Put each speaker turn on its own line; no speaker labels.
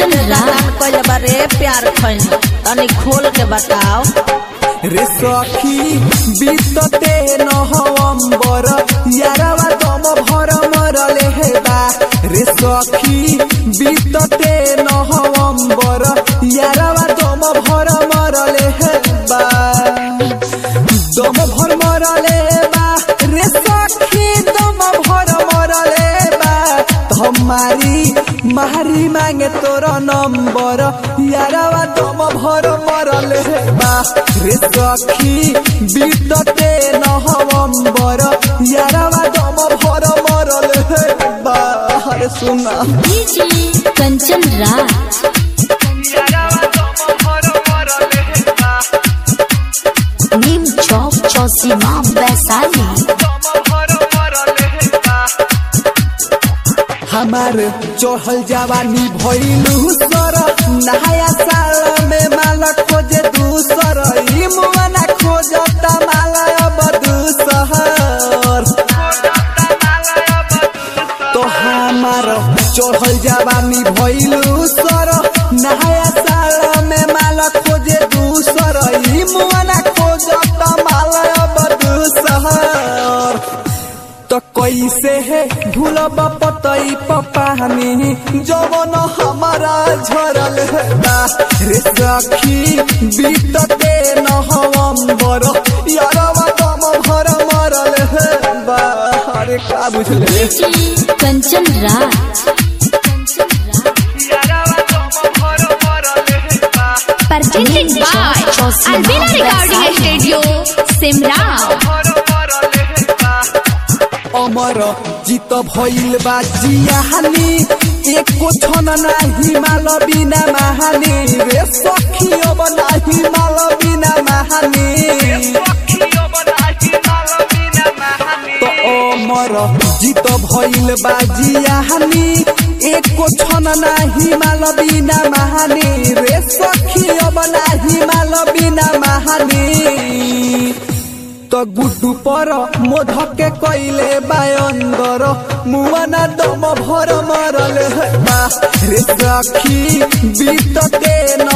कंचन राम
कइले बारे प्यार खैन तनी खोल के बताओ
रे सखी बीतते नवंबर यारवा दम भर मरले हेबा रे सखी बीतते नवंबर यारवा दम भर मरले हेबा दम भर मरले बा रे सखी दम भर मरले बा हमारी मारी मांगे तोर नंबर यारवा दम भर मरले बा रे सखी बीतते नवंबर यारवा दम भर मरले बा अरे सुना
डीजे कंचन राज
यारवा दम भर मरले बा
नीम चौक चौसीमा वैशाली
हमार चढ़ल जवानी भइलू सर नहाया साल में माला खोजे दूसर ई मुआना खोजता माला अब दूसर तो हमार चढ़ल जवानी भइलू सर नहाया साल में माला खोजे दूसर ई मुआना खोजता माला अब दूसर तो कैसे है भूलब पतई पपानी जवन हमारा झरल है बा रे सखी बीतते नवंबर यारवा दम भर मरल है बा अरे का बुझले
DJ Kanchan Raj
presented by Albina Recording Studio, Simrao.
अमर जीत भइल बा जियाहानी एको छन नाही माल बिना महानी रे सखी अब नाही माल बिना महानी तो अमर जीत भइल बा जियाहानी एको छन नाही माल बिना महानी रे सखी अब नाही माल बिना महानी त गुड्डू पर मोधके कइले बायंदर मुआना दम भर मरल है बा रे सखी बीतते